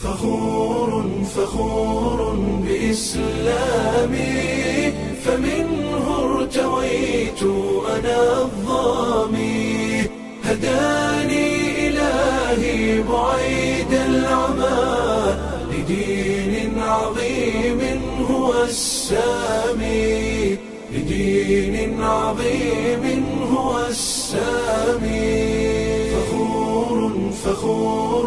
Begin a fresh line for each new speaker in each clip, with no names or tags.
فخور فخور بإسلامي فمنه ارتويت أنا الظامي هداني إلهي بعيد العمى لدين عظيم هو السامي لدين عظيم هو السامي فخور فخور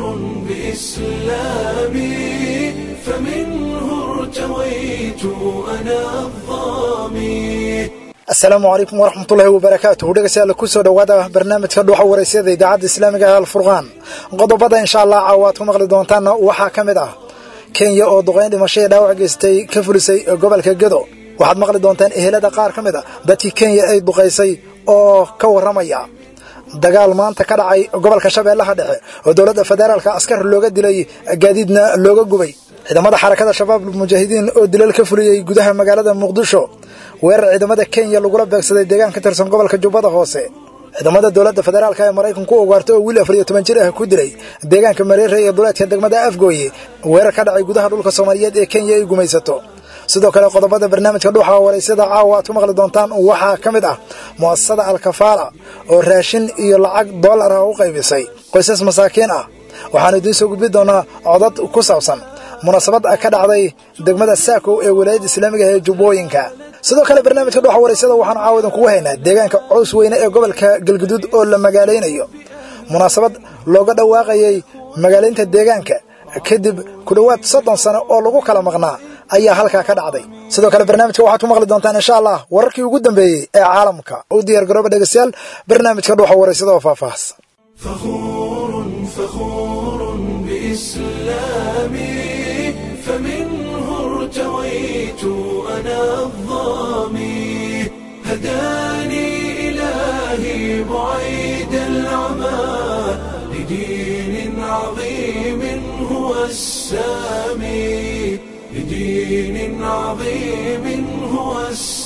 بإسلامي فمنه ارتويت أنا الظامي
asalaamu calaykum waraxmatullaahi wabarakaatuhu dhegeystayaal kusoo dhowaada barnaamijka dhuuxa waraysyada idaacadda islaamiga ee alfurqaan qodobada insha allah caawa aad ku maqli doontaanna waxaa ka mid ah kenya oo duqayn dhimashadii dhaawac geystay ka fulisay gobolka gedo waxaad maqli doontaan ehelada qaar ka mid a dadkii kenya ay duqaysay oo ka warramaya dagaal maanta ka dhacay gobolka shabeellaha dhexe oo dowladda federaalka askar looga dilay gaadiidna looga gubay ciidamada xarakada shabaab mujaahidiin oo dilal ka fuliyey gudaha magaalada muqdisho weerar ciidamada kenya lagula beegsaday deegaan ka tirsan gobolka jubbada hoose ciidamada dowladda federaalka ee maraykanku u ugaartay oo wiil afar iyo toban jir ah ku dilay deegaanka mareere ee duleedka degmada afgooye weerar ka dhacay gudaha dhulka soomaaliyeed ee kenya ay gumaysato sidoo kale qodobada barnaamijka dhuuxa waraysyada caawa aad ku maqli doontaan waxaa ka mid ah mu'asasada alkafaala oo raashin iyo lacag dollar ah u qaybisay qoysas masaakiin ah waxaanu idiin soo gudbi doonaa codad ku saabsan munaasabad ka dhacday degmada saakow ee walaayadda islaamiga ee jubbooyinka sidoo kale barnaamijka dhuuxa waraysyada waxaanu caawa idinkugu haynaa deegaanka cows weyne ee gobolka galguduud oo la magaalaynayo munaasabad looga dhawaaqayay magaalaynta deegaanka kadib ku dhowaad soddon sano oo lagu kala maqnaa ayaa halkaa ka dhacday sidoo kale barnaamijka waxaad ku maqli doontaan insha allah wararkii ugu dambeeyey ee caalamka u diyaar garooba dhegeystayaal barnaamijka dhuuxa waraysada oo faahfaahsan
فخور فخور بإسلامي فمنه ارتويت أنا الظامي هداني إلهي بعيد العمى لدين عظيم هو السامي لدين عظيم هو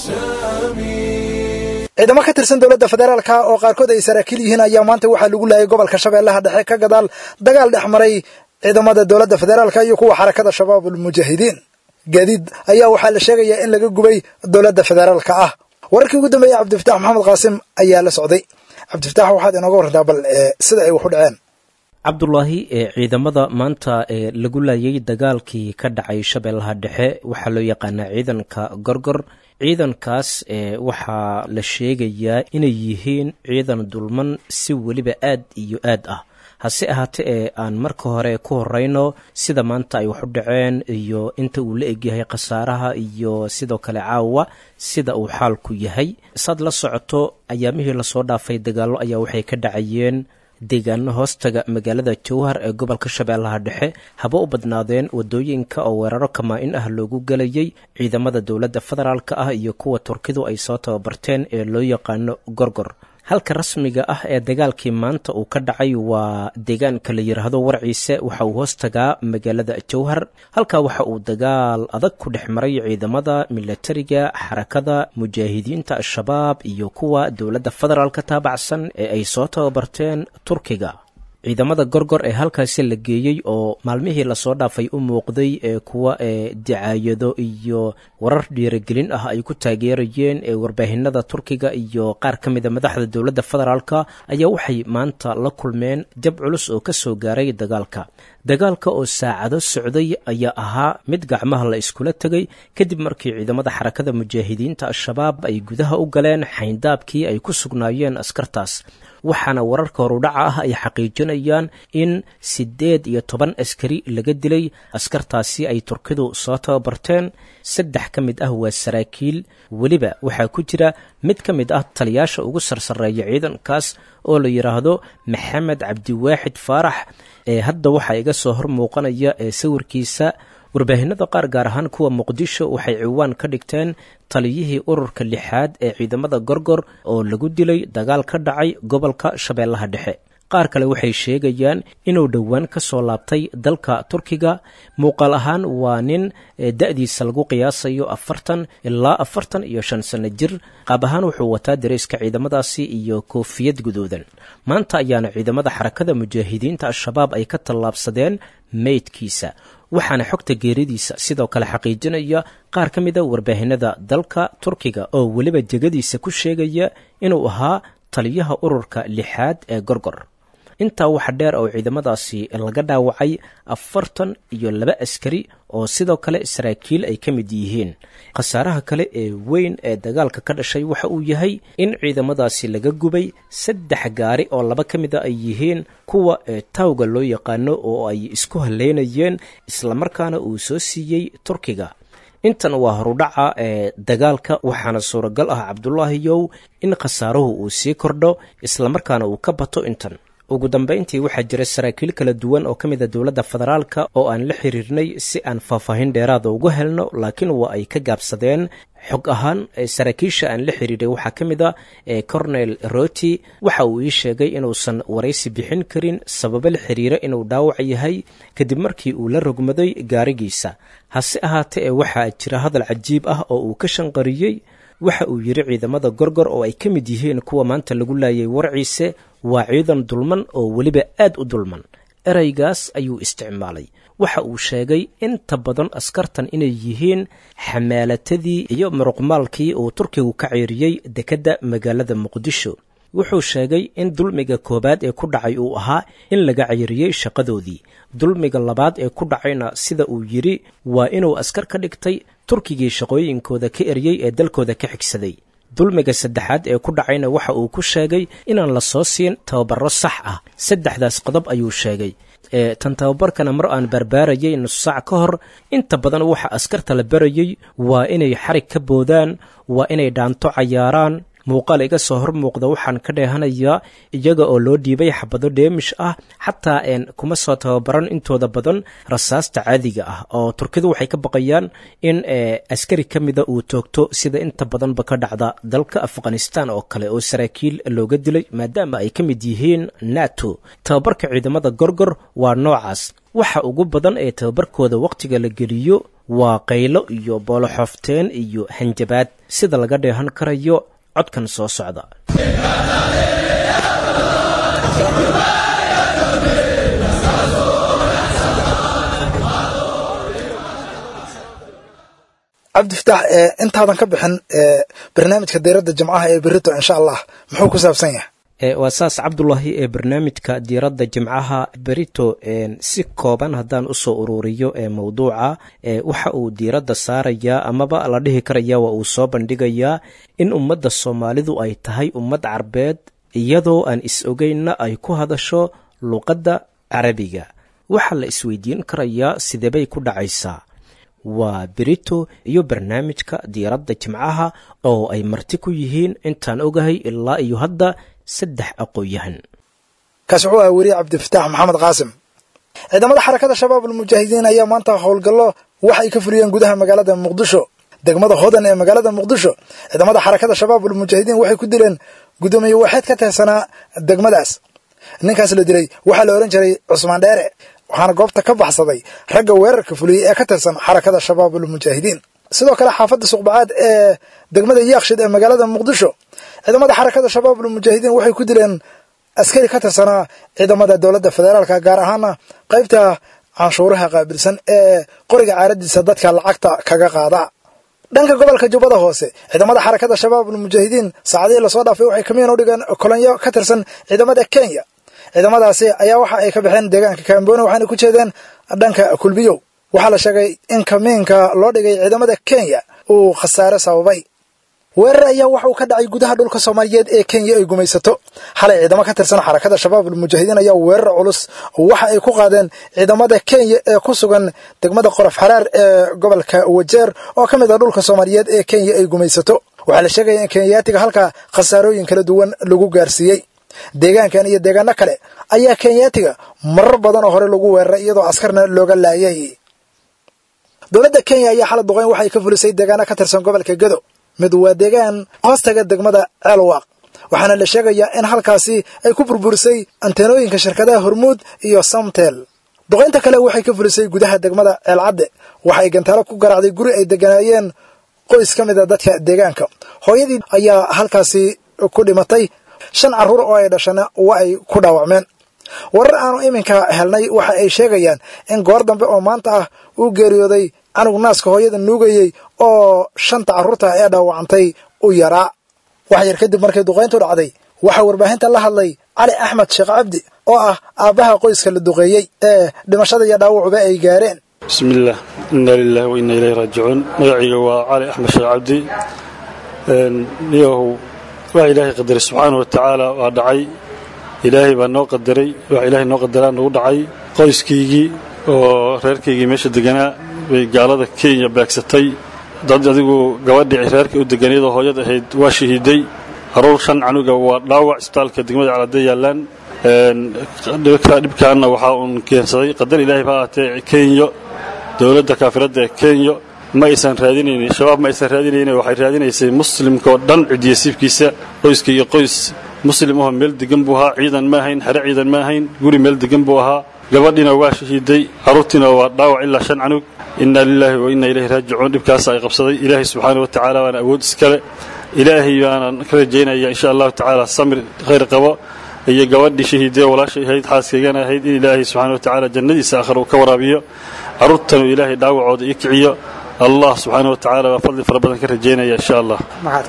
السامي
ciidamo ka tirsan dowladda federaalka oo qaarkood ay saraakiil yihiin ayaa maanta waxaa lagu laayay gobolka shabeellaha dhexe ka gadaal dagaal dhex maray ciidamada dowladda federaalka iyo kuwa xarakada shabaabul mujaahidiin gaadiid ayaa waxaa la sheegayaa in laga gubay dowladda federaalka ah wararkii ugu dambeeyey cabdifatax maxamed qaasim ayaa la socday cabdifatax waxaad inooga warrantaa bal sida ay wax u dhaceen
cabdulaahi ee ciidamada maanta ee lagu laayay dagaalkii ka dhacay shabeellaha dhexe waxaa loo yaqaanaa ciidanka gorgor ciidankaas ee waxaa la sheegayaa inay yihiin ciidan dulman si weliba aad iyo aad ah hase ahaate ee aan marka hore ku horeyno sida maanta ay wax u dhaceen iyo inta uu la egyahay khasaaraha iyo sidoo kale caawa sida uu xaalku yahay saad la socoto ayaamihii lasoo dhaafay dagaallo ayaa waxay ka dhacayeen deegaano hoostaga magaalada jowhar ee gobolka shabeellaha dhexe haba u badnaadeen wadooyinka oo weeraro kamaa-in ah loogu gelayay ciidamada dowladda federaalka ah iyo kuwa turkidu ay soo tababarteen ee loo yaqaano gorgor halka rasmiga ah ee dagaalkii maanta uu ka dhacay waa deegaanka la yidhaahdo warciise waxa uu hoos tagaa magaalada jowhar halkaa waxa uu dagaal adag ku dhex maray ciidamada milatariga xarakada mujaahidiinta al-shabaab iyo kuwa dowladda federaalka taabacsan ee ay soo tababarteen turkiga ciidamada gorgor ee halkaasi la geeyey oo maalmihii lasoo dhaafay u muuqday ee kuwa ee dicaayado iyo warar dhiiragelin ah ay ku taageerayeen ee warbaahinada turkiga iyo qaar ka mida madaxda dowladda federaalka ayaa waxay maanta la kulmeen jab culus oo ka soo gaaray dagaalka dagaalka oo saacado socday ayaa ahaa mid gacmaha la iskula tegay kadib markii ciidamada xarakada mujaahidiinta al-shabaab ay gudaha u galeen xayndaabkii ay ku sugnaayeen askartaas waxaana wararka horudhaca ah ay xaqiijinayaan in siddeed iyo toban askari laga dilay askartaasi ay turkidu soo tababarteen saddex ka mid ah waa saraakiil weliba waxaa ku jira mid ka mid ah taliyaasha ugu sarsareeya ciidankaas oo la yidhaahdo maxamed cabdiwaaxid faarax ee hadda waxaa iga soo hor muuqanaya ee sawirkiisa warbaahinada qaar gaar ahaan kuwa muqdisho waxay ciwaan ka dhigteen taliyihii ururka lixaad ee ciidamada gorgor oo lagu dilay dagaal ka dhacay gobolka shabeellaha dhexe qaar kale waxay sheegayaan inuu dhowaan ka soo laabtay dalka turkiga muuqaal ahaan waa nin da-diisa lagu qiyaasayo afartan ilaa afartan iyo shan sanno jir qaab ahaan wuxuu wataa dareyska ciidamadaasi iyo koofiyad guduudan maanta ayaana ciidamada xarakada mujaahidiinta al-shabaab ay ka tallaabsadeen meydkiisa waxaana xogta geeridiisa sidoo kale xaqiijinaya qaar ka mida warbaahinada dalka turkiga oo weliba jegadiisa ku sheegaya inuu ahaa taliyaha ururka lixaad ee gorgor intaa waxa dheer oo ciidamadaasi laga dhaawacay afartan iyo laba askari oo sidoo kale saraakiil ay ka mid yihiin khasaaraha kale ee weyn ee dagaalka ka dhashay waxa uu yahay in ciidamadaasi laga gubay saddex gaari oo laba ka mida ay yihiin kuwa taawga loo yaqaano oo ay isku haleynayeen islamarkaana uu soo siiyey turkiga intan waa horudhaca ee dagaalka waxaana suuragal ah cabdulaahiyow in khasaaruhu uu sii kordho islamarkaana uu ka bato intan ugu dambayntii waxaa jira saraakiil kala duwan oo ka mid a dowladda federaalka oo aan la xiriirnay si aan faahfaahin dheeraada ugu helno laakiin waa ay ka gaabsadeen xog ahaan saraakiisha aan la xiriiray waxaa ka mid a cornel roti waxa uu ii sheegay inuusan waraysi bixin karin sababo la xiriira inuu dhaawac yahay kadib markii uu la rogmaday gaarigiisa hase ahaatee ee waxaa jira hadal cajiib ah oo uu ka shanqariyey waxa uu yidhi ciidamada gorgor oo ay ka mid yihiin kuwa maanta lagu laayay warciise waa ciidan dulman oo weliba aad u dulman ereygaas ayuu isticmaalay waxa uu sheegay inta badan askartan inay yihiin xamaalatadii iyo muruqmaalkii uu turkigu ka ceeriyey dekedda magaalada muqdisho wuxuu sheegay in dulmiga koowaad ee ku dhacay uu ahaa in laga ceyriyey shaqadoodii dulmiga labaad ee ku dhacayna sida uu yidhi waa inuu askar ka dhigtay turkigii shaqooyinkooda ka eryey ee dalkooda ka xigsaday dulmiga saddexaad ee ku dhacayna waxa uu ku sheegay inaan la soo siin tababaro sax ah saddexdaas qodob ayuu sheegay ee tan tababarkana mar aan barbaarayay nus saac ka hor inta badan waxa askarta la barayey waa inay xarig ka boodaan waa inay dhaanto cayaaraan muuqaal iga soo hor muuqda waxaan ka dheehanayaa iyaga oo loo dhiibay xabado dheemish ah xataa een kuma soo tababaran intooda badan rasaasta caadiga ah oo turkidu waxay ka baqayaan in askari ka mida uu toogto sida inta badanba ka dhacda dalka afghanistan oo kale oo saraakiil looga dilay maadaama ay ka mid yihiin nato tababarka ciidamada gorgor waa noocaas waxa ugu badan ee tababarkooda wakhtiga la geliyo waa qaylo iyo booloxoofteen iyo hanjabaad sida laga dheehan karayo codkan soo socda
cabdifataax intaadan ka bixin barnaamijka diiradda jimcaha ee berito insha allah muxuu ku saabsan yahay
waa saas cabdulaahi ee barnaamijka diiradda jimcaha berito si kooban haddaan usoo ururiyo ee mowduuca waxa uu diiradda saarayaa amaba la dhihi karaya waa uu soo bandhigayaa in ummadda soomaalidu ay tahay ummad carbeed iyadoo aan is-ogeynna ay ku hadasho luqadda carabiga waxaa la isweydiin karayaa sidebay ku dhacaysaa waa berito iyo barnaamijka diiradda jimcaha oo ay marti ku yihiin intaan ogahay ilaa iyo hadda saddex aqoon-yahan
kaas wuxuu aha weriye cabdifataax maxamed qaasim ciidamada xarakada shabaab almujaahidiin ayaa maanta howlgallo waxa ay ka fuliyeen gudaha magaalada muqdisho degmada hodan ee magaalada muqdisho ciidamada xarakada shabaab almujaahidiin waxay ku dileen guddoomiye waaxeed ka tirsanaa degmadaas ninkaas la dilay waxaa la odhan jiray cusmaan dheere waxaana goobta ka baxsaday ragga weerarka fuliyey ee ka tirsan xarakada shabaab almujaahidiin sidoo kale xaafadda suqbacaad ee degmada yaakshid ee magaalada muqdisho ciidamada xarakada shabaab almujaahidiin waxay ku dileen askari ka tirsanaa ciidamada dowladda federaalka gaar ahaana qaybta canshuuraha qaabilsan ee qoriga caaradiisa dadka lacagta kaga qaada dhanka gobolka jubbada hoose ciidamada xarakada shabaab almujaahidiin saacadihii lasoo dhaafay waxay kamiin u dhigeen kolonyo ka tirsan ciidamada kenya ciidamadaasi ayaa waxa ay ka baxeen deegaanka kaambooni waxaana ku jeedeen dhanka kulbiyow waxaa la sheegay in kamiinka loo dhigay ciidamada kenya uu khasaare sababay weerar ayaa waxa uu ka dhacay gudaha dhulka soomaaliyeed ee kenya ay gumaysato xalay ciidamo ka tirsan xarakada shabaab almujaahidiin ayaa weerar culus waxa ay ku qaadeen ciidamada kenya ee ku sugan degmada qorof xaraar ee gobolka wajeer oo ka mid ah dhulka soomaaliyeed ee kenya ay gumaysato waxaa la sheegaya in kenyaatiga halkaa khasaarooyin kala duwan lagu gaarsiiyey deegaankan iyo deegaano kale ayaa kenyaatiga marar badan oo hore lagu weeraray iyadoo askarna looga laayay dowladda kenya ayaa xalad duqeyn waxay ka fulisay deegaano ka tirsan gobolka gedo mid waa deegaan hoostaga degmada ceelwaaq waxaana la sheegayaa in halkaasi ay ku burburisay anteenooyinka shirkadaha hormuud iyo samtel duqaynta kale waxay ka fulisay gudaha degmada ceelcadde waxay gantaalo ku garaacday guri ay deganaayeen qoys ka mid a dadka deegaanka hooyadii ayaa halkaasi ku dhimatay shan carruur oo ay dhashana waa ay ku dhaawacmeen warar aanu iminka helnay waxa ay sheegayaan in goor dambe oo maanta ah uu geeriyooday canugu naaska hooyada nuugayey oo shanta carruurta ee dhaawacantay u yaraa wax yar kadib markay duqayntu dhacday waxaa warbaahinta la hadlay cali axmed sheekh cabdi oo ah aabbaha qoyska la duqeeyey ee dhimashada iyo dhaawacuba ay gaareen
bismillaah inna lilahi wa inna ilayhi raajicuun magacayga waa cali axmed sheekh cabdi niyahow waxa ilaahay qadaray subxaana wa tacaala waa dhacay ilaahay baa noo qadaray waxa ilaahay noo qadaraa nagu dhacay qoyskaygii oo reerkaygii meesha deganaa bay gaalada kenya beegsatay dad adigu gabadhii reerka u deganayadoo hooyad ahayd waa shahiiday caruur shan canuga waa dhaawac isbitaalka degmada calade yaallaan dhibkaanna waxaa uun keensaday qadar ilaahay ba ahaatee kenyo dowladda kaafiradda ee kenya ma aysan raadinaynin shabaab ma aysan raadinaynin waxay raadinaysay muslimka oo dhan cidiyasiibkiisa qoyska iyo qoys muslim ahoo meel degan buu ahaa ciidan ma ahayn xere ciidan ma ahayn guri meel degan buu ahaa gabadhiina waa shahiiday carruurtiina waa dhaawac ilaa shan canug inna lilaahi wa inna ilayhi raajicuun dhibkaasa ay qabsaday ilaahay subxaana wa tacaala waana awood iskale ilaahay baanaan ka rajaynaya insha allahu tacaala samir khayr qabo iyo gabadhii shahiidee walaashay ahayd xaaskaygana ahayd in ilaahay subxaana wa tacaala jannadiisa aakhir uu ka waraabiyo carruurtanu ilaahay dhaawacooda iyo kiciyo allah subxaana wa tacaala baa fadli fara badan ka rajaynaya insha allah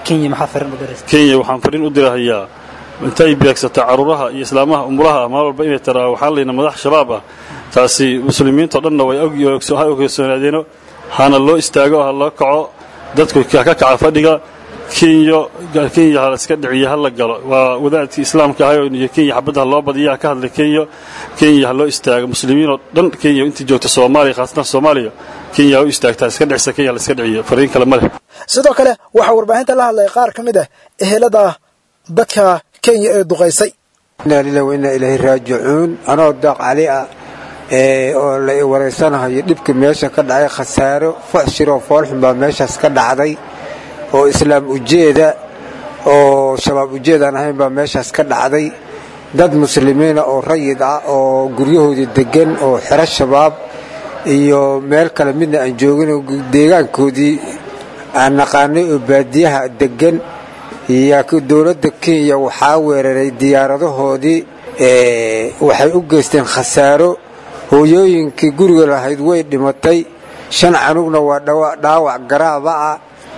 kenya waxaan fariin u dirahayaa intay beegsato carruuraha iyo islaamaha umuraha ah maal walba inay taraa waxaan layna madax shabaab ah taasi muslimiintao dhanna way ha ogsoonaadeeno hana loo istaago ha loo kaco dadku ha ka kaca fadhiga kenya kenya ha iska dhiciyo ha la galo waa wadaadkii islaamka ahay iyo kenya xabadda ha loo badiya ha ka hadlay kenya kenya ha loo istaago muslimiinoo dhan kenya intii joogta soomaaliya khaasatan soomaaliya kenya ha u istaagtaa iska dhicisa kenya la iska dhiciyo fariin kale ma leh
sidoo kale waxaa warbaahinta la hadlay qaar ka mid ah ehelada dadka kenya ee duqaysay
inaa lilah wa innaa ilaahi raajicuun anoo daaq cali ah oo la wareysanahayo dhibka meesha ka dhacay khasaaro fuxshiroo foolxun baa meeshaas ka dhacday oo islaam ujeeda oo shabaab ujeedaan ahayn baa meeshaas ka dhacday dad muslimiina oo rayid ah oo guryahoodii deggan oo xero shabaab iyo meel kale midna aan joogin deegaankoodii aan naqaanay oo baadiyaha deggan iyo dowladda kenya waxaa weeraray diyaaradahoodii waxay u geysteen khasaaro hooyooyinkii guriga lahayd way dhimatay shan canugna waa dhaawac garaaba ah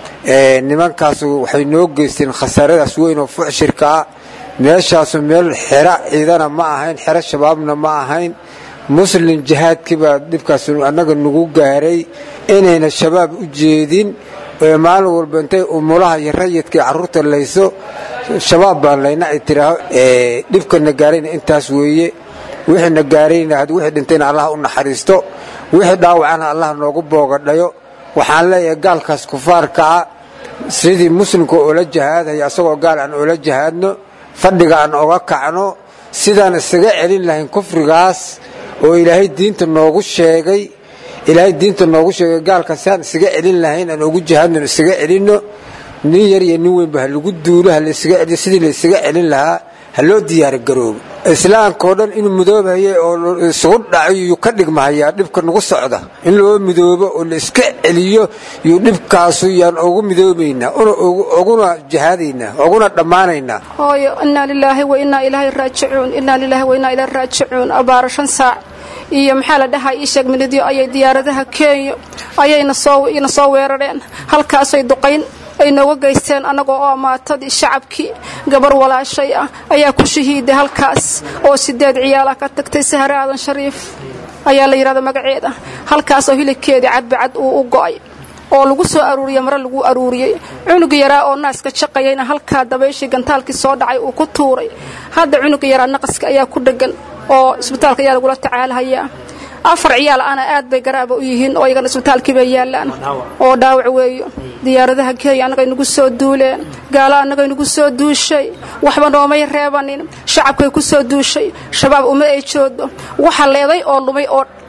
nimankaasu waxay noo geysteen khasaaradaas weyn oo fuxshirka ah meeshaasu meel xero ciidana ma ahayn xero shabaabna ma ahayn muslim jihaadkii baa dhibkaas annaga nagu gaaray inayna shabaab u jeedin maalin walba intay umulaha iyo rayidkai carruurta layso shabaab baan layna ay tiraaho dhibkana gaarayna intaas weeye wixiina gaarayna wixii dhintayna allah u naxariisto wixii dhaawacana allah noogu boogadhayo waxaan leeyahay gaalkaas kufaarka ah sidii muslimka oola jahaadaya asagoo gaal aan oola jahaadno fadhiga aan oga kacno sidaan isaga celin lahayn kufrigaas oo ilaahay diinta noogu sheegay ilaahay diinta noogu sheegay gaalka si aan isaga celin lahayn aan ugu jihaadno isaga celinno nin yar iyo nin weynba ha lagu duulo sidii la isaga celin lahaa ha loo diyaara garoobo islaamkao dhan inuu midoobaye oo isugu dhaco yuu ka dhigmahayaa dhibka nagu socda in loo midoobo oo la iska celiyo yuu dhibkaasu yaan ugu midoobaynaa uguna jihaadaynaa uguna dhammaanaynaa
hooyo innaa lilaahi wa innaa ilaahi raajicuun innaa lilaahi wa innaa ilaahi raajicuun abaara shan saac iyo maxaa la dhahaa ii sheeg minidyo ayay diyaaradaha kenya ayayna sooina soo weerareen halkaasay duqayn ay nooga geysteen annagoo oo maatadii shacabkii gabar walaashay ah ayaa ku shahiiday halkaas oo sideed ciyaala ka tagtay sahre aadan shariif ayaa la yidhahda magaceeda halkaasoo hilibkeedii cadbacad uu u go'ay oo lagu soo aruuriyey mare lagu aruuriyey cunuga yaraa oo naaska jaqayayna halkaa dabayshii gantaalkii soo dhacay uu ku tuuray hadda cunuga yaraa naqaska ayaa ku dheggan oo isbitaalka ayaa lagula tacaalahayaa afar ciyaal ana aad bay garaaba u yihiin oo iyagana isbitaalkii bay yaallaan oo dhaawac weeyo diyaaradaha kenya annagay nagu soo duuleen gaalo annagay nagu soo duushay waxba noomay reebanin shacabkay ku soo duushay shabaab uma ay joodo waxa leeday oo lumay oo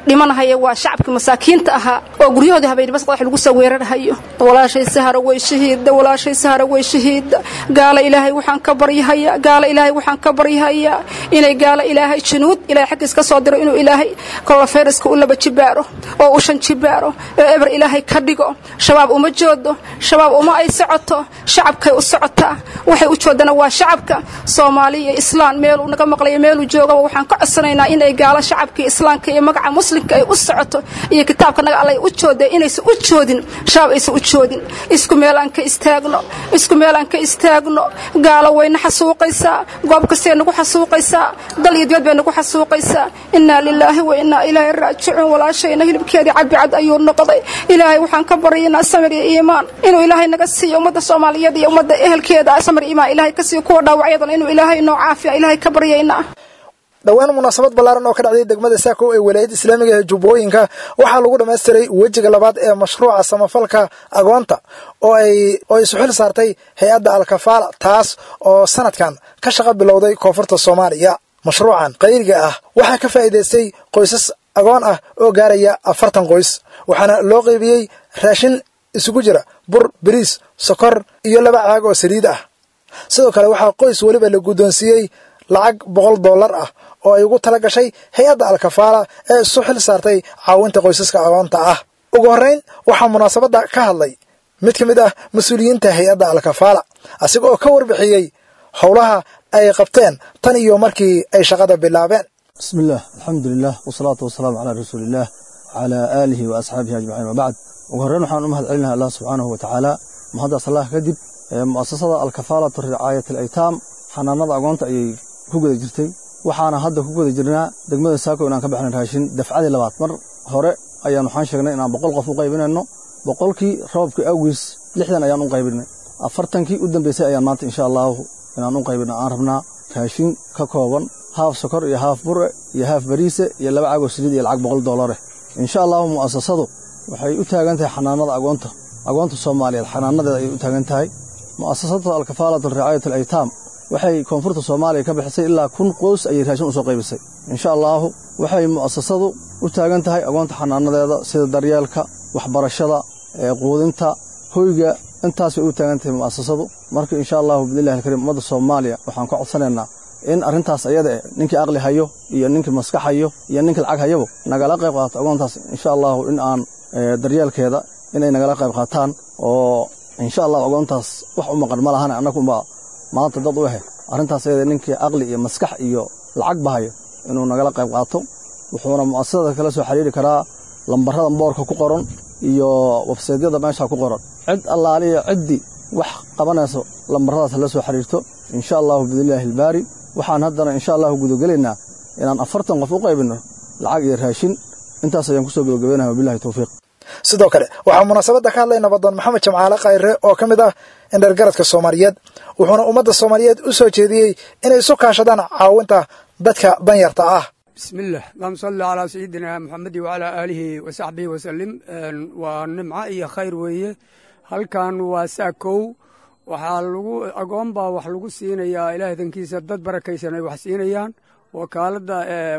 dhimanahaya waa shacabkii masaakiinta ahaa oo guryahoodii habeenimo saddex lagu soo weerarhayo walaashay sahara way shahiida walaashay sahara way shahiida gaala ilaahay waxaan ka baryahayaa gaala ilaahay waxaan ka baryahayaa inay gaala ilaahay junuud ilaahay xaggiis ka soo diro inuu ilaahay kolofeyraska u laba jibaaro oo u shan jibaaro oo eber ilaahay ka dhigo shabaab uma joodo shabaab uma ay socoto shacabkay u socotaa waxay u joodana waa shacabka soomaali iyo islaan meeluu naga maqlayo meeluu joogaba waxaan ka codsanaynaa inay gaalo shacabkii islaamka iyo magaca muslimka ay u socoto iyo kitaabka naga allay u joodee inaysan u joodin shabaab aysan u joodin isku meel aan ka istaagno isku meel aan ka istaagno gaalo wayna xasuuqaysaa goob kastay nagu xasuuqaysaa dal iyo dibad bay nagu xasuuqaysaa innaa lilaahi wa innaa ilaahi raajicuun walaashayna hilibkeedii cabicad ayuu noqday ilaahay waxaan ka baryaynaa samir iyo iimaan inuu ilaahay naga siiyo ummadda soomaaliyeed iyo ummadda ehelkeeda samir iimaan ilaahay ka siiyo kuwa dhaawacyadana inuu ilaahay noo caafiya ilaahay ka baryaynaa
dhowaan munaasabad ballaaran oo ka dhacday degmada saako ee walaayadda islaamiga ee jubbooyinka waxaa lagu dhammaystiray wejiga labaad ee mashruuca samafalka agoonta oo ay oo isu xil saartay hay-adda alkafaala taas oo sanadkan ka shaqo bilowday koonfurta soomaaliya mashruucan qayriga ah waxaa ka faa'iidaystay qoysas agoon ah oo gaaraya afartan qoys waxaana loo qaybiyey raashin isugu jira bur bariis sokor iyo laba caag oo saliid ah sidoo kale waxaa qoys weliba la guddoonsiiyey lacag boqol dollar ah oo ay ugu tala gashay hay-adda alkafaala ee isu xil saartay caawinta qoysaska agoonta ah ugu horrayn waxaa munaasabadda ka hadlay mid ka mid ah mas-uuliyiinta hay-adda alkafaala asiga oo ka warbixiyey howlaha ay qabteen tan iyo markii ay shaqada bilaabeen
bismillaah alxamdulilah wasalaatu wasalaamu calaa rasuuliillaah wacalaa aalihi wa asxaabihi ajmaciin wabacd ugu horreyn waxaan u mahad celinaha allah subxaanahu wa tacaala mahaddaas allah kadib mu'asasada alkafaalatu ricaayat alaytaam xanaanada agoonta ayay ku guda jirtay waxaana hadda ku guda jirnaa degmada saako inaan ka baxnay raashin dafcadii labaad mar hore ayaan waxaan sheegnay inaan boqol qof u qaybinayno boqolkii roobkii awgiis lixdan ayaan u qaybinay afartankii u dambeysay ayaan maanta insha allahu inaan u qaybina aan rabnaa raashin ka kooban haaf sokor iyo haaf bure iyo haaf bariise iyo laba caagoo saliid iyo lacag boqol doolare insha allahu mu'asasadu waxay u taagan tahay xanaanada agoonta agoonta soomaaliyeed xanaanadeeda ayay u taagan tahay mu'asasada alkafaalatu ricaayat alaytaam waxay koonfurta soomaaliya ka bixisay ilaa kun qoys ayay raashin usoo qaybisay insha allaahu waxay mu'asasadu u taagan tahay agoonta xanaanadeeda sida daryeelka waxbarashada quudinta hoyga intaas bay u taagan tahay mu'asasadu marka insha allahu bidnillahi alkariim ummadda soomaaliya waxaan ka codsanaynaa in arrintaas ayada eh ninkii aqli hayo iyo ninkii maskax hayo iyo ninkii lacag hayabo nagala qayb qaato agoontaas insha allahu in aan daryeelkeeda inay nagala qayb qaataan oo insha allahu agoontaas wax u maqan ma lahane annagunbaa maanta dad u ahe arrintaas ayada ninkii aqli iyo maskax iyo lacag bahayo inuu nagala qayb qaato wuxuuna mu'asasada kala soo xiriiri karaa lambarada boorka ku qoran iyo websaydyada meesha ku qoran cid allaaliya ciddii wax qabanayso lambaradaas la soo xiriirto insha allahu biidnillaahi albaari waxaan haddana insha allahu gudagelaynaa inaan afartan qof u qaybinno lacag iyo raashin intaas ayaan kusoo gabagabeynaya wabilahi towfiiq
sidoo kale waxaa munaasabadda ka hadlay nabadoon maxamed jamcaale khayre oo ka mid ah indhergaradka soomaaliyeed wuxuuna ummadda soomaaliyeed u soo jeediyey inay isu kaashadaan caawinta dadka danyarta ah
bismillaah allahuma salli calaa sayidina moxamedi wacalaa aalihi wa saxbihi wasalim waa nimco iyo khayr weeye halkan waa saakow waxaa lagu agoon baa wax lagu siinayaa ilaah dankiisa dad barakaysan ay wax siinayaan wakaaladda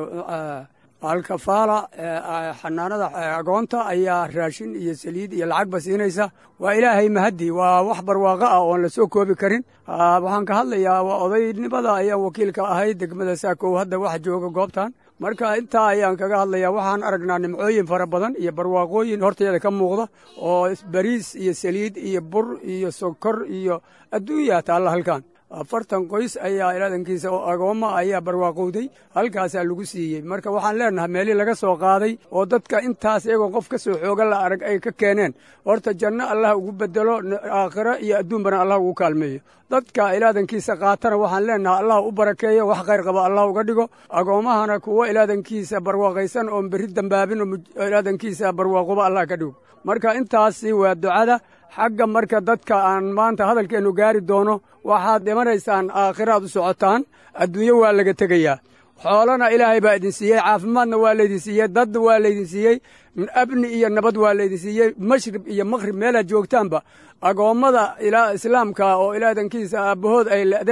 alkafaala xanaanada agoonta ayaa raashin iyo saliid iyo lacagba siinaysa waa ilaahay mahaddi waa wax barwaaqo ah oon la soo koobi karin waxaan ka hadlayaa waa odaynimada ayaan wakiilka ahay degmada saakow hadda wax jooga goobtan marka intaa ayaan kaga hadlayaa waxaan aragnaa nimcooyin fara badan iyo barwaaqooyin horteeda ka muuqda oo bariis iyo saliid iyo bur iyo sokor iyo adduunyaa taalla halkan afartan qoys ayaa ilaadankiisa oo agoomma ayaa barwaaqowday halkaasaa lagu siiyey marka waxaan leenahay meelii laga soo qaaday oo dadka intaas iyagoo qof ka soo xooga la arag ay ka keeneen horta janno allah ugu bedelo aakhiro iyo adduunbana allah ugu kaalmeeyo dadka ilaadankiisa qaatana waxaan leenahay allah u barakeeyo wax khayr qaba allah uga dhigo agoommahana kuwo ilaadankiisa barwaaqaysan oon berri dambaabin oo ilaadankiisa barwaaqoba allah ka dhigo marka intaasi waa ducada xagga marka dadka aan maanta hadalkeennu gaari doono waxaad dhimanaysaan aakhiraad u socotaan adduunyo waa laga tegayaa xoolana ilaahay baa idin siiyey caafimaadna waa laydin siiyey dad waa laydin siiyey abni iyo nabad waa laydin siiyey mashrib iyo maqhrib meelaad joogtaanba agoommada islaamka oo ilaadankiisa aabbahood ay le'deen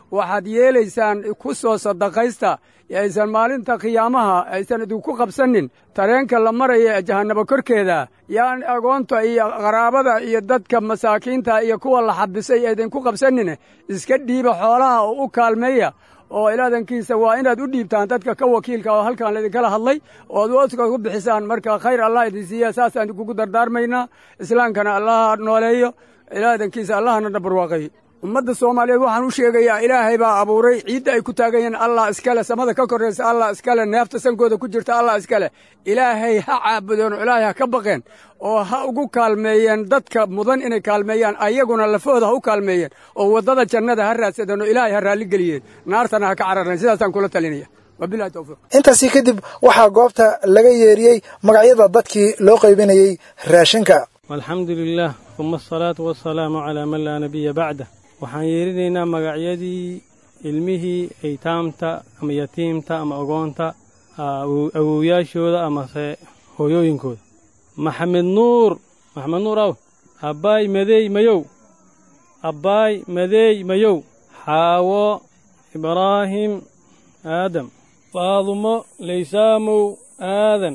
waxaad yeelaysaan ku soo sadaqaysta aysan maalinta khiyaamaha aysan idinku qabsanin tareenka la maraya ee jahannabo korkeeda yaan agoonta iyo qaraabada iyo dadka masaakiinta iyo kuwa la xabisay aydinku qabsanin iska dhiiba xoolaha oo u kaalmeeya oo ilaadankiisa waa inaad u dhiibtaan dadka ka wakiilka oo halkan laydinkala hadlay ood wooska ku bixisaan marka khayr allah idin siiya saasaan idinkugu dardaarmaynaa islaamkana allaha nooleeyo ilaadankiisa allahana dhabarwaaqay ummadda soomaaliyeed waxaan u sheegayaa ilaahay baa abuuray ciidda ay ku taagan yihiin allah iskale samada ka korraysa allah iskale neefta sankooda ku jirta allah iskale ilaahay ha caabudeen oo ilaahay ha ka baqeen oo ha ugu kaalmeeyeen dadka mudan inay kaalmeeyaan ayaguna lafahooda ha u kaalmeeyeen oo waddada jannada ha raadsadeen oo ilaahay ha raalligeliyeen naartana ha ka carareen sidaasaan kula talinaya wabilahi tawfiiq
intaasii kadib waxaa goobta laga yeeriyey magacyada dadkii loo qaybinayey raashinka
walxamdu lilaah uma asalaatu wasalaamu calaa man laa nabiya bacdah waxaan yeerinaynaa magacyadii ilmihii aytaamta ama yatiimta ama ogoonta awowyaashooda amase hooyooyinkooda maxamed nuur maxamed nuur aw abbaay madeey mayow abbaay madeey mayow xaawo ibraahim aadam faadumo laysaamow aadan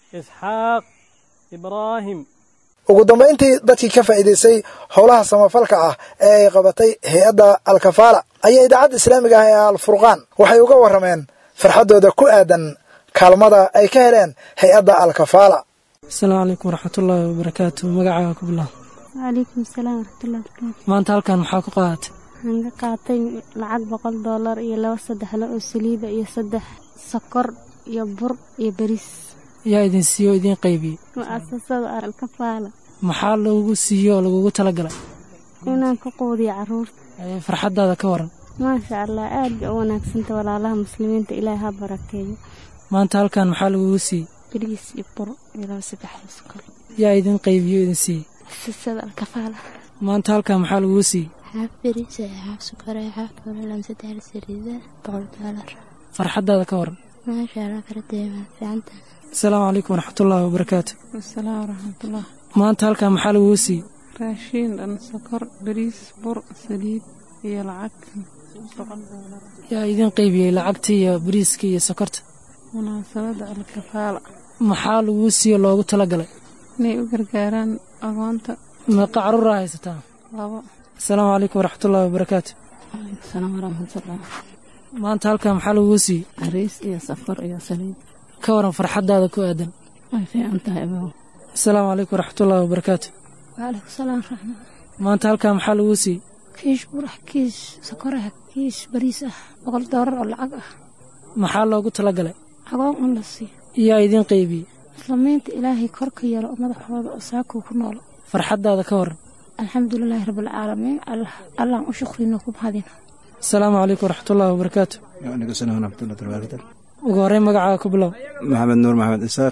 isxaaq ibraahim
ugu dambayntii dadkii ka faa'iidaystay howlaha samafalka ah ee ay qabatay hay-adda alkafaala ayaa idaacadda islaamiga ah ee alfurqaan waxay uga warrameen farxaddooda ku aadan kaalmada ay ka heleen hay-adda alkafaala
asalaamu calaykum waraxmatullaahi wabarakaatu magacaaga ku bilaab
wacalaykum asalaam waraxmatullahi wabarakaatu
maanta halkan maxaa ku qaadatay
waxaan ka qaatay lacag boqol doolar iyo laba saddexle oo saliida iyo saddex sokor iyo bur iyo beriis
yaa idin siiyo oo idiin qaybiyey
mu'asasada alkafaala
maxaa lagugu siiyo oo lagugu talagalay
inaan ku quudiyo carruurta
farxaddaada ka waran
maasha allah aad bay u wanaagsanta walaalaha muslimiinta ilaahay ha barakeeyo
maanta halkan maxaa lagugu siiyey
beriis iyo bur iyo laba saddexle sokor
yaa idin qaybiyo oo idin siiyey
mu'asasada alkafaala
maanta halkan maxaa lagugu siiyey
xaaf beriis xaaf sokor xaaf laba saddexle saliida boqol doolar
farxaddaada ka waran
maasha allah karadeema fiicanta
asalaamu calaykum waraxmatullaahi wabarakaatu
asalaam waraxmatullah
maanta halkan maxaa lagugu siiyey
raashiin dhan sokor bariis bur saliid iyo lacag boqol doolar
yaa idin qaybiyey lacagta iyo bariiska iyo sokorta
munaasabadda alkafaala
maxaa laguu siiyo loogu talagalay
inay u gargaaraan agoonta
meeqa carruuraa haysataa
labo
asalaamu calaykum waraxmatullaahi wabarakaatu
calaykum salaam waraxmatullah
maanta halkan maxaa laguu siiyey
bariis iyo sokor iyo saliid
ka waran farxaddaada ku aadan
way fiican tahay abow
asalaamu calaykum waraxmatullaahi wabarakaatu
waalaikum salaam raxma
maanta halkan maxaa laguu siiyey
kiish burax kiish sokorah kiish bariis ah boqol doolar oo lacag ah
maxaa loogu talagalay
agoon un la siiyo
yaa idiin qaybiyey
muslimiinta ilaahay korka yeelo oo madaxooda oo saakuu ku noolo
farxaddaada ka waran
alxamdulilaahi rabbilcaalamiin allaan u shukrino ku mahadina
asalaamu calaykum waraxmatullaahi wabarakaatu
waalaikum salaam waraxmatullahi wabarakatu
ugu horreyn magacaaga ku bilow
maxamed nuur maxamed isaaq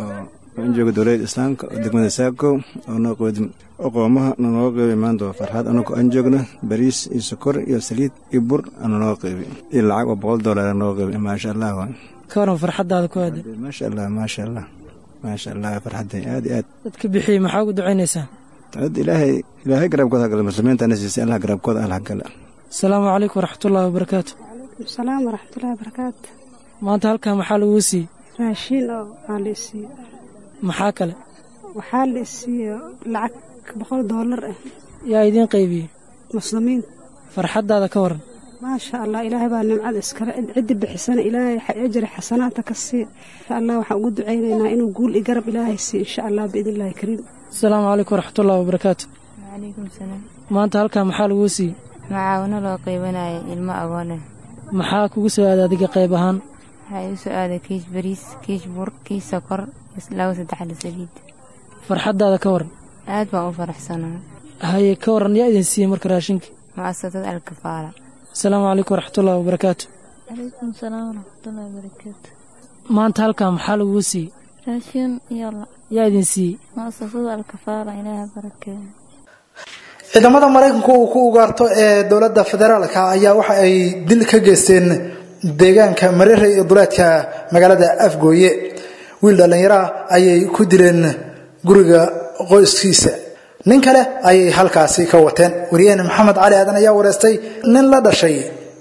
oo in jooga dowladda islaamka oo degmada saakow oo noo qoodi oqoomaha nanooga qeybay maanta waa farxad anagoo aan joogna bariis iyo sokor iyo saliid iyo bur ana noo qeybay iyo lacag oo boqol doolar noo qeybay maasha allah waa
ka waran farxaddaada ku aadan
maasha allah maasha allah maasha allah farxadday aad iyo aad
dadka bixiyey maxaa ugu ducaynaysaa
dad ilaahay ilaahay garabkooda hagala muslimiintana siisay allah garabkooda allah hagala
asalaamu calaykum waraxmatullaahi wabarakaatu
salaam waraxmatullahi wabarakaatu
maanta halkan maxaa laguu siiyey
raashiin oo waxaa la isiiyo
maxaa kale
waxaa la isiiyo lacag boqol doolar ah
yaa idiin qaybiyey
muslimiin
farxaddaada ka waran
maasha allah ilaahay baa nimcada iskale ciddi bixisana ilaahay ajri xasanaadta ka sii insha allah waxaan ugu ducaynaynaa inuu guul i garab ilaahay siiyo insha allah biidn illahi kariim
asalaamu calaykum waraxmatullaahi wabarakaatu
wacalaykum salaam
maanta halkan maxaa laguu siiyey
macaawino loo qaybanaya ilmo agoone
maxaa kugu soo aada adiga qayb ahaan
waxaa igu soo aaday kiish bariis kiish bur kiish sokor laba saddexle saliid
farxaddaada ka waran
aad baan u faraxsanaa
haye ka waran yaa idin siiyey marka raashinkii
mu'asasad alkafaala
asalaamu calaykum waraxmatullaahi wabarakaatu
calaykum salaam waraxmatullahi wabarakaatu
maanta halkan maxaa laguu siiyey
raashiin iyo
yaa idin siiyey
mu'asasada alkafaala ilaaha barakeeyo
ciidamada maraykanku uu ku ugaarto ee dowladda federaalka ayaa waxa ay dil ka geysteen deegaanka mareere iyo duleedka magaalada afgooye wiil dhallinyaraha ayay ku dileen guriga qoyskiisa nin kale ayay halkaasi ka wateen wariyaheen maxamed cali aadan ayaa wareystay nin la dhashay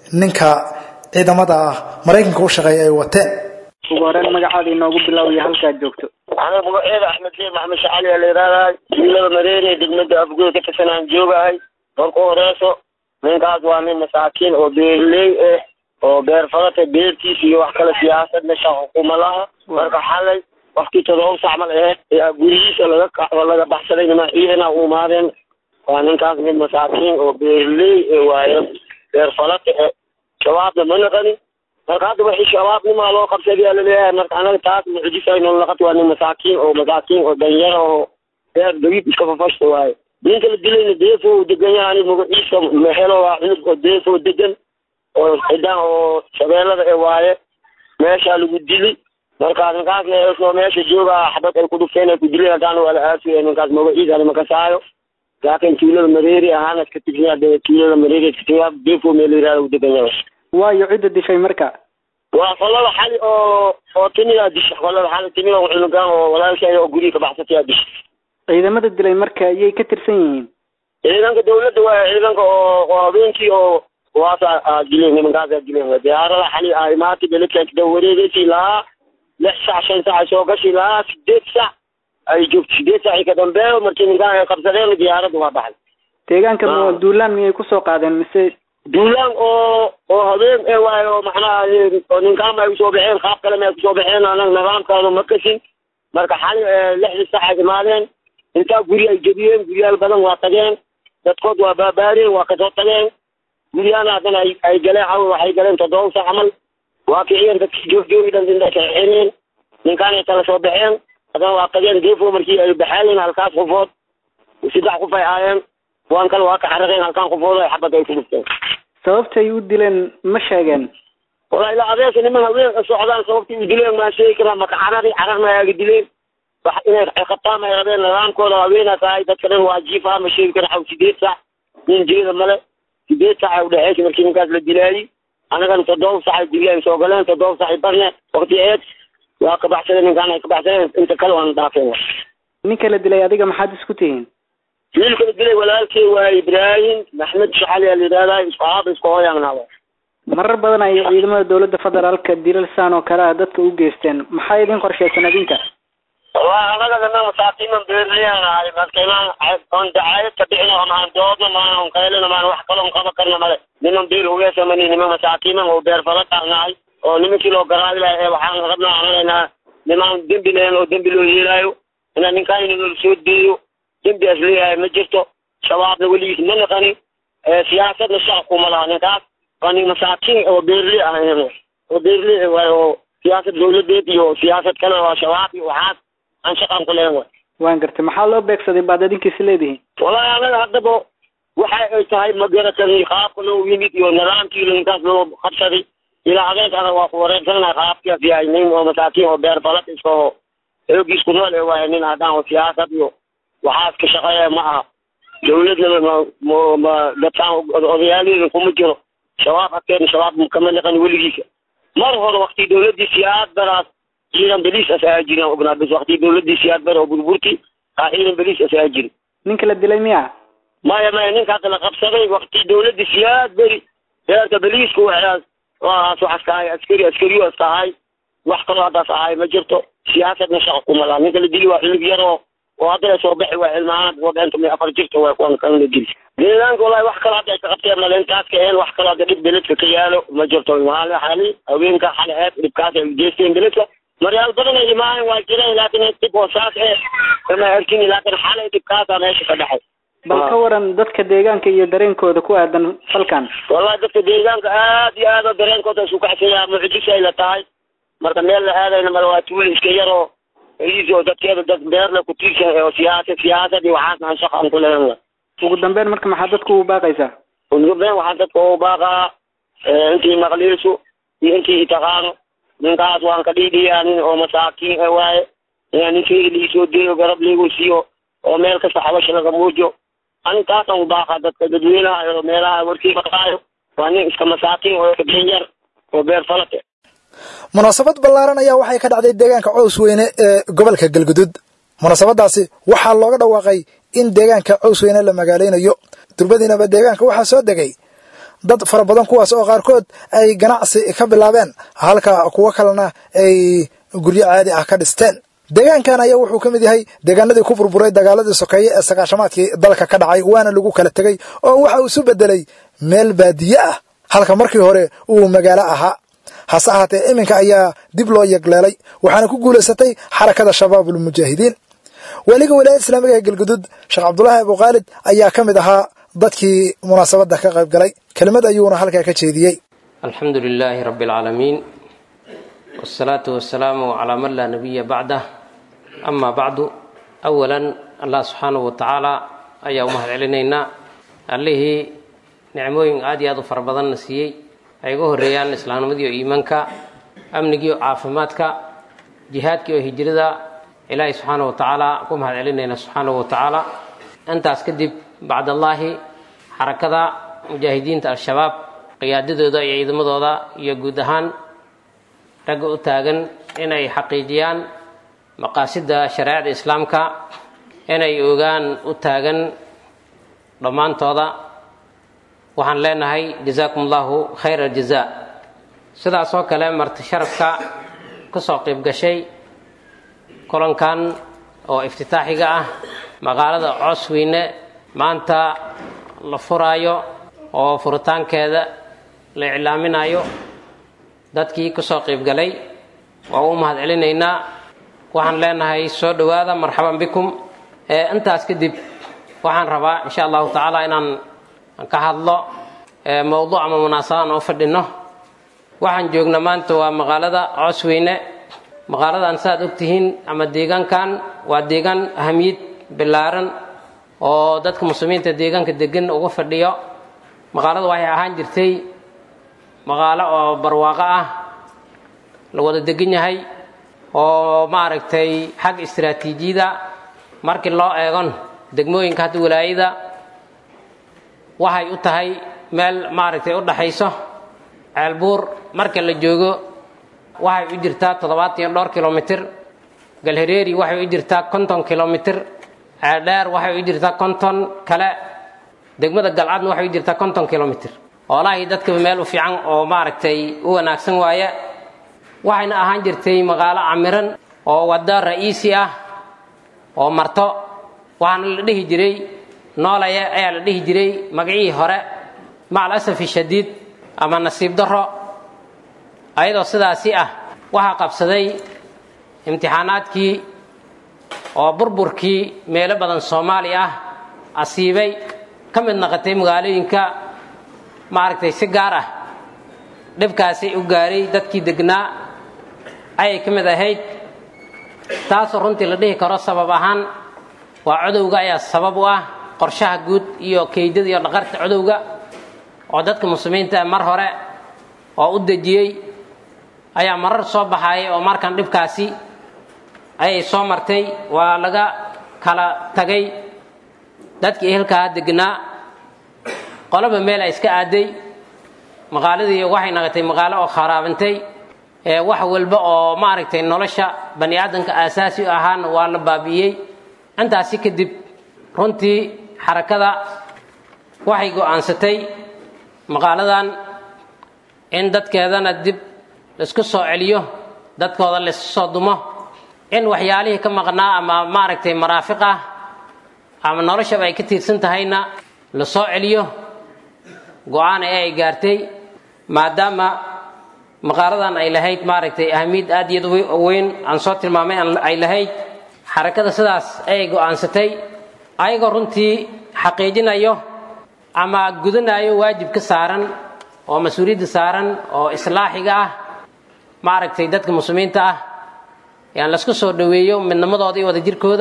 ninka ciidamada maraykanka u shaqeeya ay wateen
ugu horeen magacaada inoogu bilaawiya halkaad joogto
aniga magaceeda axmed sheekh maxamed shacali aa la yidhahdaa wiilada mareere degmada afgoy ka tirsan aan joogahay marka horeyso ninkaas waa nin masaakiin oo beerley ah oo beer falata beertiisa iyo wax kale siyaasad meesha xukuma laha marka xalay wakti todoba sac mal aheyd ayaa gurigiisa laga ka- laga baxsaday nima ciidana u imaadeen waa ninkaas mid masaakiin oo beerley eh waayo beer falata eh shabaabna ma naqanin marka hadda wixii shabaabnimaa loo qabsadayaa laleeyahay marka anaga taas mucjisayno laqat waa nin masaakiin oo masaakiin oo danyaro oo beer dagib iska fafashta waaye ninka la dilayna deefo uu degan yahay aniga magaciisa mexelo waa cunug oo deefo degan oo cidaan oo shabeellada ee waaye meeshaa lagu dili marka ninkaasna isoo meesha jooga xabad ay ku dhufteen ay ku dileen haddaana waa la aasiyay ninkaas magaciisa anima kasaayo laakiin tuulada mareeri ahaana iska tigsiya dee tuulada mareeri iska tigsiya deefo meel la yihahda uu degan yahay
waayo cidda dishay marka
waa qolada xali oo oo timidaa disha qolada xali timida oo cunugaan oo walaalkeeda oo guriga ka baxsatayaa disha
ciidamada dilay marka ayay ka tirsan yihiin
ciidanka dawladda waa ciidanka oo oo habeenkii oo waasa aa dileen nimankaasaa dileen diyaarada xali aa imaatay beledkaas daba wareegeysii lahaa lix sac shan sac ay soo gashi lahaa sideed sac ay joogto sideed sac ka dambeeyo markii ninkaan ay qabsadeen diyaaradda waa baxday
deegaanka ma duulaan miyay kusoo qaadeen mise
duulaan oo oo habeen ee waayo oo macnaha oo ninkaan ay usoo baxeen qaab kale ma ay kusoo baxeen anaga nidaamkaanu ma kasin marka xali lixdii sac ay imaadeen intaa guri ay jebiyeen guryaal badan waa tageen dadkood waa baabaareen waa kasoo tageen guryaana haddana ay ay galeen caw waxay galeen toddoba sac camal waa kiciyeen dadkii joog-joogi dhan inta kaxeeneen ninkaanay kala soo baxeen haddana waa tageen deefo markii ay baxaayeen halkaas qofood saddex qof ay aayeen kuwan kale waa ka xaraqeen halkaan qofood ay xabad ay ku dhufteen
sababtay u dileen ma sheegeen
walahi ilaa adeerka niman haween ka socdaan sababtii u dileen maa sheegi karaa maka carari cararna ayaga dileen wax inay qabtaan ay rabeen nidaamkooda haweena tahay dadka dhan waa jiifaa ma sheegi kara xaw sideed sac nin jeeda male sideed sac ay udhexeysa markii ninkaas la dilaayey annagana toddoba sac ay dileen soo galeen toddoba sac ay barne wakti eed waa ka baxsadeen ninkaan ay ka baxsadeen inta kale waana dhaafeen
ninka la dilay adiga maxaad isku tihiin
wiilka la dilay walaalkey waa ibraahim maxmed shacali aa la yidhahdaa isku aaba isku hooyaanaa
marar badan ay ciidamada dowladda federaalka dilalsaan oo kale ah dadka u geysteen maxaa idin qorshaysan adinka
waa anaga dana masaakiiman beerleyanahay marka inaan oon dacaayad ka bixin oo maan doodna maan on qaylina maan wax kaloon qaba karna male niman beer hugeesamani niman masaakiiman oo beer fala taagnahay oo nimankii loo garaabi lahay ee waxaan rabnaa anagaynaa nimaan dembi leen oo dembi loo yeelaayo inaan ninkaan inagala soo deeyo dembi as leeyahay ma jirto shabaabna weligiis ma naqani siyaasadna shaq kuma laha ninkaas waa nin masaakiin oo beerley ah oo beerley waay oo siyaasad dawladeed iyo siyaasad kale waa shabaab iyo waxaas aan shaqan ku leen way
waan gartay maxaa loo beegsaday baad adinkiisi leedihiin
wallahi anaga haddaba waxa ay tahay ma garatani qaabka loo yimid iyo nidaamkii ninkaas loo qabsaday ilaa habeenka anaga waa ku wareegsanahay qaabkias yahay nin oo masaakiin oo beer balad iska oo xoogiis ku nool ee waaye nin haddaan oo siyaasad iyo waxaas ka shaqeeya ma aha dawladna ma ma ma dadkaan odayaaleeda kuma jiro shabaab agteena shabaab kama naqan weligiisa mar hore wakti dawladii siyaad baraas ciidan beliis as ayaa jirin ognaa bas wakti dawladii siyaad bara oo burburti aa ciidan beliis as ayaa jirin
ninka la dilay miya
maya maya ninka hadda la qabsaday wakti dawladii siyaad beri heerka beliiska waxaas waaas waxaas ka ahay askari askariyo as ka ahay wax kaloo haddaas ahay ma jirto siyaasadna shaqa kuma laha ninka la dili waa cunug yar oo oo hadda soo baxi waa cilmaanad wadenta mi afar jirta waa kuwan kan la dili deegaanka wallahi wax kale hadda ay ka qabteen male intaas ka een wax kale hadda dhib beledka ka yaalo ma jirto maali xali haweenka xali eeb dhibkaas ay ujeesteen beledka maryaal badan ay imaayeen waa jireen laakiin dhib oo saas ee kama arkin laakiin xalay dhibkaasaa meesha ka dhexay
bal ka waran dadka deegaanka iyo dareenkooda ku aadan falkan
wallahi dadka deegaanka aad iyo aad oo dareenkooda isu kacsanyaa mucjis ay la tahay marka meel la aadayna male waa tuuli iska yaroo iis oo dadkeeda dad beerle ku tiirsan oo siyaasad siyaasad iyo waxaasna aan shaqa aan ku leeyahay
ugu dambeyn marka maxaa dadku u baaqaysaa
ugu dambeyn waxaan dadka ugu baaqaa intii maqliisu iyo intii taqaano ninkaas waan ka dhiidhiyaa nin oo masaakiin e waaye inaa ninkeyga liisoo deeyo garab liigu siiyo oo meel kasta xabasha laga muujo ani taasaan u baaqaa dadka dadweynaha iyo meelaha warkii maqaayo waa nin iska masaakiin oo kabeen yar oo beer falate
munaasabad ballaaran ayaa waxay ka dhacday deegaanka cows weyne ee gobolka galgudud munaasabadaasi waxaa looga dhawaaqay in deegaanka cows weyne la magaaleynayo durbadiinaba deegaanka waxaa soo degay dad fara badan kuwaas oo qaarkood ay ganacsi ka bilaabeen halka kuwo kalena ay guryo caadi ah ka dhisteen deegaankan ayaa wuxuu ka mid yahay deegaanadii ku burburay dagaaladii sokeeye ee sagaashamaadkii dalka ka dhacay waana lagu kala tegey oo waxa uu isu bedelay meel baadiye ah halka markii hore uu magaalo ahaa hase ahaatee iminka ayaa dib loo yegleelay waxaana ku guulaysatay xarakada shabaabulmujaahidiin weliga wilaayada islaamiga ee galgudud sheekh cabdulaahi abukhaalid ayaa ka mid ahaa dadkii munaasabadda ka qayb galay kelimad ayuuna halkaa ka jeediyey
alxamdu lilaahi rabbi alcaalamiin wsalaatu wasalaamu calaa man laa nabiya bacdah amaa bacdu awalan allah subxaanahu wa tacaala ayaa u mahad celinaynaa allihii nicmooyin aad iyo aad u fara badanna siiyey ay uga horreeyaan islaamnimadii oo iimaanka amnigii oo caafimaadka jihaadkii oo hijrada ilaahay subxaana wa tacaala ku mahad celinayna subxaanahu wa tacaala intaas kadib bacdallaahi xarakada mujaahidiinta al-shabaab qiyaadadooda iyo ciidamadooda iyo guud ahaan ragga u taagan inay xaqiijiyaan maqaasidda shareecada islaamka inay ogaan u taagan dhammaantooda waxaan leenahay jazaakum allahu khayra aljazaa sidaas oo kale marti sharafka kusoo qayb gashay kulankan oo iftitaaxiga ah magaalada coosweyne maanta la furaayo oo furitaankeeda la iclaaminayo dadkii kusoo qayb galay waa u mahad celinaynaa waxaan leenahay soo dhowaada marxaban bikum intaas kadib waxaan rabaa insha allahu tacaala inaan ka hadlo mowduuc ama munaasabaan oo fadhino waxaan joognaa maanta waa magaalada coosweyne magaaladan saaad ogtihiin ama deegaankan waa deegaan ahamiyad ballaaran oo dadka muslimiinta deegaanka degan uga fadhiyo magaalada waxay ahaan jirtay magaalo oo barwaaqo ah la wada degan yahay oo maaragtay xagga istaraatiijiyada markii loo eegon degmooyinka hadda walaayada waxay u tahay meel maaragtay u dhaxayso ceelbuur marka la joogo waxay u jirtaa toddobaatan iyo dhowr kilomitir galhareeri waxay u jirtaa konton kilomitir ceeldheer waxay u jirtaa konton kale degmada galcadna waxay u jirtaa konton kilomitir oolahii dadkaba meel u fiican oo maaragtay u wanaagsan waaye waxayna ahaan jirtay magaalo camiran oo waddo ra'iisi ah oo marto waxaana la dhihi jiray noolaya ayaa la dhihi jiray magacihii hore macal asafi shadiid ama nasiib darro ayadoo sidaasi ah waxaa qabsaday imtixaanaadkii oo burburkii meelo badan soomaali ah asiibay ka mid naqotay magaalooyinka maaragtay si gaar ah dhibkaasi u gaaray dadkii degnaa ayay ka mid ahayd taasoo runtii la dhihi karo sabab ahaan waa codowga ayaa sabab u ah qorshaha guud iyo keydada iyo dhaqarta codowga oo dadka muslimiinta mar hore oo u dejiyey ayaa marar soo baxaayay oo markan dhibkaasi ayay soo martay waa laga kala tagay dadkii ehelkaa degnaa qoloba meel ay iska aaday magaaladii waxay naqotay magaalo oo kharaabantay ee wax walba oo maaragtay nolosha bani aadamka aasaasi u ahaana waa la baabi'iyey intaasi kadib runtii xarakada waxay go'aansatay magaaladan in dadkeedana dib laisku soo celiyo dadkooda laisku soo dumo in waxyaalihii ka maqnaa ama maaragtay maraafiq ah ama noloshaba ay ka tiirsan tahayna la soo celiyo go-aan ee ay gaartay maadaama maqaaladan ay lahayd maaragtay ahamiyad aad iyad weyn aan soo tilmaamay ay lahayd xarakada sidaas ayay go'aansatay ayagoo runtii xaqiijinayo ama gudanayo waajib ka saaran oo mas-uuliyadda saaran oo islaaxiga ah maaragtay dadka muslimiinta ah yaan laisku soo dhoweeyo midnimadooda iyo wadajirkooda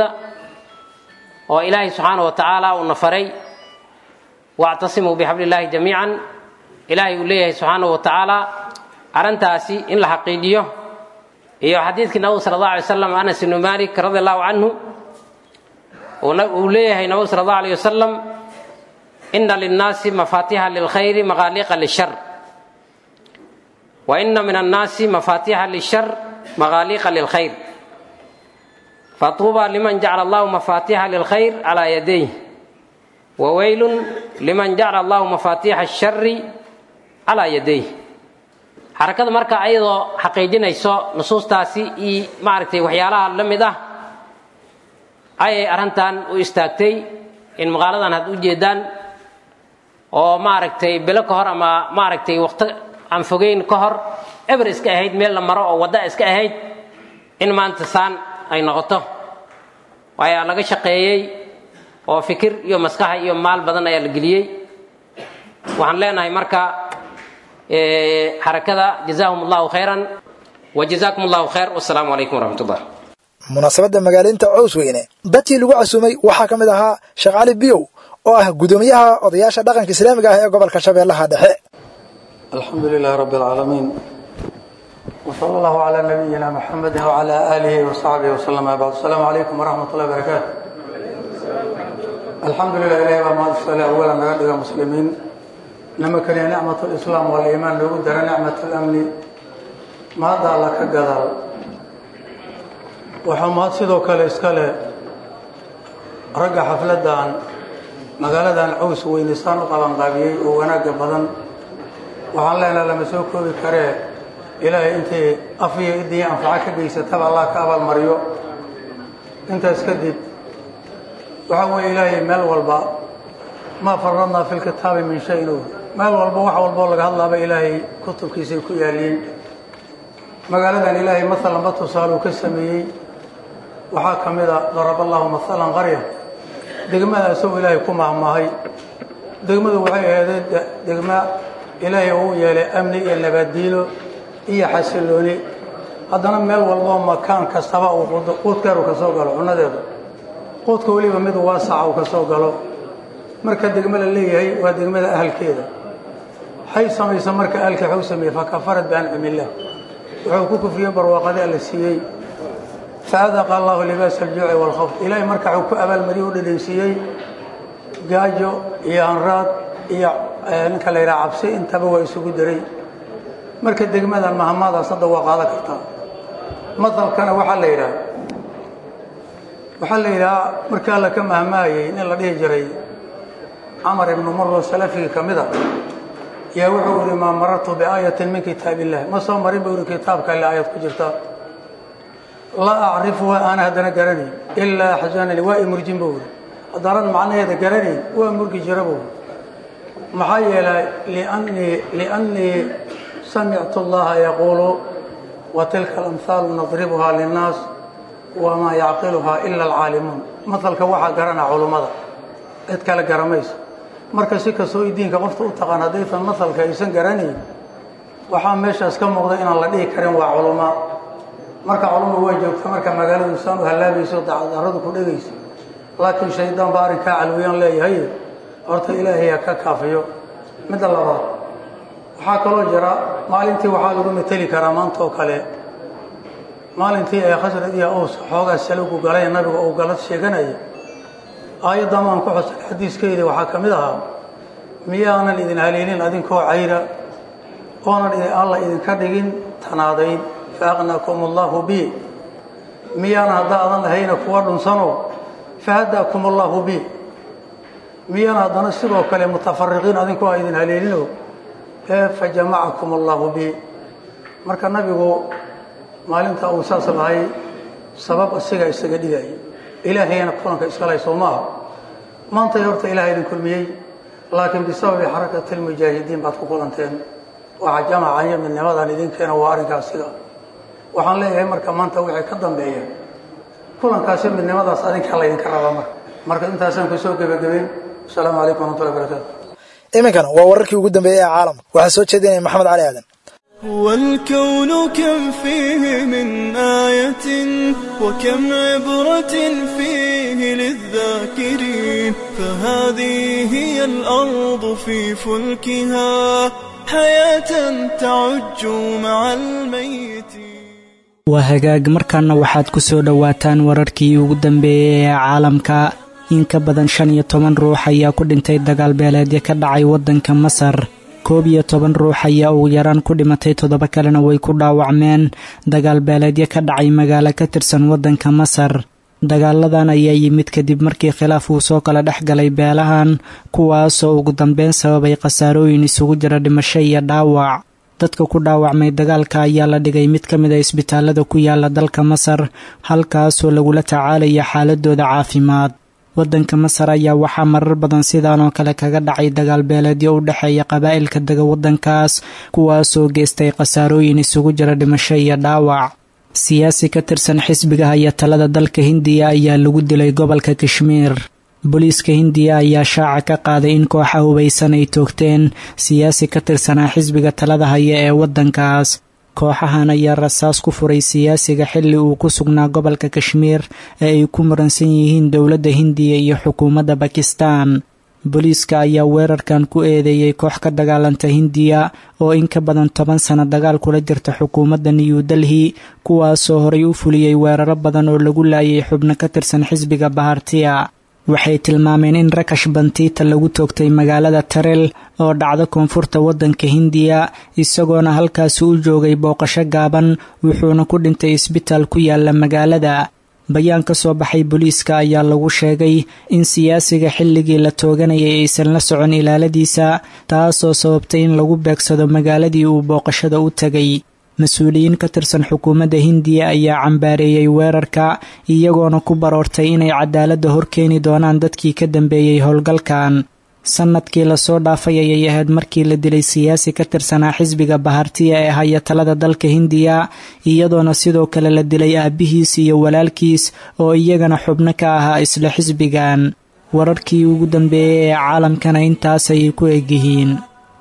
oo ilaahay subxaana wa tacaala uuna faray wactasimuu bixabli illaahi jamiican ilaahay uu leeyahay subxaana wa tacaala arrintaasi in la xaqiijiyo iyo xadiidkii nabigu sala allah alay wasalam anas ibnu malik radi allahu canhu uu leeyahay nabigu sala allahu alayh wasalam ina linnaasi mafaatixa lilkhayri maqaaliqa lishar wa ina min annaasi mafaatixa lishar maqaaliqa lilkhayr fatuuba liman jacala allahu mafaatixa lilkhayr calaa yadayh waweylun liman jacala allahu mafaatiixa ashari calaa yaday xarakada marka ayadoo xaqiijinayso nusuustaasi iyo maaragtay waxyaalaha la mid ah ayay arrintan u istaagtay in maqaaladan had u jeedaan oo maaragtay bilo ka hor ama maaragtay waqti aan fogeyn ka hor eber iska ahayd meel la maro oo wadda iska ahayd in maanta saan ay noqoto waayaa laga shaqeeyey oo fikir iyo maskaxa iyo maal badan ayaa la geliyey waxaan leenahay marka xarakada jazaahum allahu khayran wa jazaakum allahu khayr wasalaamu calaykum waraxmat ullah
munaasabadda magaaleynta cows weyne dadkii lagu casuumay waxaa ka mid ahaa sheekh cali biyow oo ah guddoomiyaha odayaasha dhaqanka islaamiga ah ee gobolka shabeellaha dhexe
الحمد لله رب العالمين وصلى الله على نبينا محمد وعلى آله وصحبه وسلم بعد السلام عليكم ورحمة الله وبركاته الحمد لله إلهي وما أرسل أولا نقدر مسلمين نما كان نعمة الإسلام والإيمان لو قدر نعمة الأمن ما دع لك قدر وحماد سيدو كالي اسكالي رقع حفلدان مقالدان عوس وينسان قبان قابيي وناق بدن waxaan leenaha lama soo koobi karee ilaahay intay af iyo idii anfaco ka geysataba allah ka abaalmariyo intaas kadib waxaa weeye ilaahay meel walba maa faradnaa fi lkitaabi min shayin o meel walba wax walboo laga hadlaaba ilaahay kutubkiisay ku yaaliin magaaladan ilaahay maalanba tusaaluu ka sameeyey waxaa ka mid a darab allahu maalan qarya degmadaasoo ilaahay ku mahmaahay degmadu waxay ahaydeen degma ilaahay uu yeelay amni iyo nabaddiino iyo xasillooni haddana meel walboo makaan kastaba uu quudkeeru ka soo galo cunnadeedu quudka weliba mid waasaca uu ka soo galo marka degmo la leeyahay waa degmada ahalkeeda hay samaysa marka ahalka waxuu sameeyey fakafarad biancimillaah wuxuu ku kufriyey barwaaqadii alla siiyey faadaqa allahu libaasa aljuuci waalkhawf ilaahay marka wuxuu ku abaalmariyey u dhadhansiiyey gaajo iyo anraad iyo ninka la yidhaha cabsi intaba waa isugu daray marka degmadan mahamaadaas hadda waa qaadan kartaa madalkana waxaa la yidhaha waxaa la yidhahaa markii alla ka mahmaayey nin la dhihi jiray camar ibnu muro salafigii ka mid a yaa wuxuu ihi maa marartu biaayatin min kitaab illah ma soo marin buu ihi kitaabka alle aayad ku jirta laa acrifuha aana haddana garanayn ilaa axzanani waa i murjin buu ihi haddaanan macnaheeda garanayn waa murgi jira buu maxaa yeelay liannii samictu allaha yaquulu wa tilka alamhaalu nadribuhaa linnaas wamaa yacqiluhaa ila alcaalimuun matalka waxaa garana culummada cid kale garamayso marka si kastoo i diinka qofta u taqaan haddaysan matalka aysan garanayn waxaa meeshaas ka muuqda inaan la dhihi karin waa culumma marka culumma waa joogta marka magaaladu saan u hallaabayso dacdaradu ku dhegayso laakiin shaydaan baa arrinkaa calwiyaan leeyahay horta ilaahay ha ka kaafiyo midda labaad waxaa kaloo jira maalintii waxaa lagu mateli karaa maanta oo kale maalintii ee khasrad iyo ows xoogaa salugu galay nabiga uu galad sheeganaya aayaddan waan ku xusan xadiiskeedii waxaa ka mid ahaa miyaanan idin haleelin adinkoo cayra oonan alla idinka dhigin tanaadayn fa aqnaakum allaahu bi miyaanan haddaa adan lahayna kuwa dhunsano fa haddaakum allaahu bi miyaan haddana sidoo kale mutafariqiin adinkoo a idin haleelino ee fa jamacakum allaahu bi marka nabigu maalinta uu saas lahay sabab asiga isaga dhigaya ilaahayana kulanka iskalay soo maaha maantay horta ilaah idin kulmiyey laakiin bisababi xarakati lmujaahidiin baad ku kulanteen waxa jamaca iyo midnimadan idinkeena waa arrinkaasiga waxaan leeyahay marka maanta wixii ka dambeeya kulankaasi midnimadaas adinka laydinka rabaa marka marka intaasaan kusoo gebagabeyn asalaamu calaykum waraxmatullahi barakaatu
iminkana waa wararkii ugu dambeeyey ee caalamka waxaa soo jeedinaya maxamed cali aadan
والكون كم فيه من آية وكم عبرة فيه للذاكرين فهذه هي الأرض في فلكها حياة تعج مع الميت
waa hagaag markaana waxaad ku soo dhowaataan wararkii ugu dambeeyey ee caalamka in ka badan shan iyo toban ruux ayaa ku dhintay dagaal beeleedyo ka dhacay waddanka masar koob iyo toban ruux ayaa ugu yaraan ku dhimatay toddoba kalena way ku dhaawacmeen dagaal beeleedyo ka dhacay magaalo ka tirsan waddanka masar dagaaladan ayaa yimid kadib markii khilaaf uu soo kala dhex galay beelahan kuwaasoo ugu dambeyn sababay khasaarooyin isugu jira dhimasho iyo dhaawac dadka ku dhaawacmay dagaalka ayaa la dhigay mid ka mid a isbitaalada ku yaala dalka masar halkaasoo lagula tacaalaya xaaladooda caafimaad waddanka masar ayaa waxaa marar badan sidaan oo kale kaga dhacay dagaal beeleedyo u dhexeeya qabaa'ilka dega waddankaas kuwaasoo geystay khasaarooyin isugu jira dhimasho iyo dhaawac siyaasi ka tirsan xisbiga haya talada dalka hindiya ayaa lagu dilay gobolka kashmiir booliiska hindiya ayaa shaaca ka qaaday in kooxa hubaysan ay toogteen siyaasi ka tirsanaa xisbiga talada haya ee waddankaas kooxahan ayaa rasaas ku furay siyaasiga xilli uu ku sugnaa gobolka kashmiir ee ay ku muransan yihiin dowladda hindiya iyo xukuumadda bakistan booliiska ayaa weerarkan ku eedeeyey koox ka dagaalanta hindiya oo in ka badan toban sano dagaal kula jirta xukuumadda new delhi kuwaasoo horay u fuliyey weeraro badan oo lagu laayay xubno ka tirsan xisbiga bahartiya waxay tilmaameen in rakash bantiita lagu toogtay magaalada tarel oo dhacda koonfurta waddanka hindiya isagoona halkaasi u joogay booqasho gaaban wuxuuna ku dhintay isbitaal ku yaala magaalada bayaan ka soo baxay booliiska ayaa lagu sheegay in siyaasiga xilligii la tooganayay aysan la socon ilaaladiisa taasoo sababtay in lagu beegsado magaaladii uu booqashada u tegay mas-uuliyiin ka tirsan xukuumadda hindiya ayaa cambaareeyey weerarka iyagoona ku baroortay inay cadaaladda horkeeni doonaan dadkii ka dambeeyey howlgalkan sannadkii lasoo dhaafay ayay ahayd markii la dilay siyaasi ka tirsanaa xisbiga bahartiya ee haya talada dalka hindiya iyadoona sidoo kale la dilay aabbihiis iyo walaalkiis oo iyagana xubno ka ahaa isla xisbigan wararkii ugu dambeeyey ee caalamkana intaas ayay ku egyihiin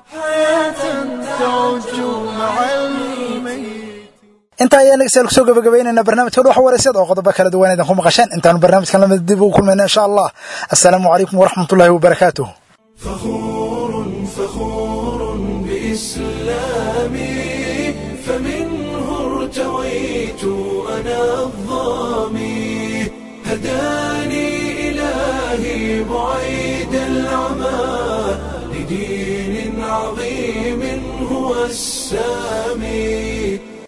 intaa ayaan dhegeystayaal kusoo gabagabaynaynaa barnaamijka dhuxa wareysada oo qodobo kala duwan idinku maqasheen intaanu barnaamijkan lamid dib ugu kulmayna insha allah assalaamu calaykum waraxmatullaahi wabarakaatuh
فخور بإسلامي فمنه ارتويت أنا الظامي هداني إلهي بعيد العمى لدين عظيم هو السامي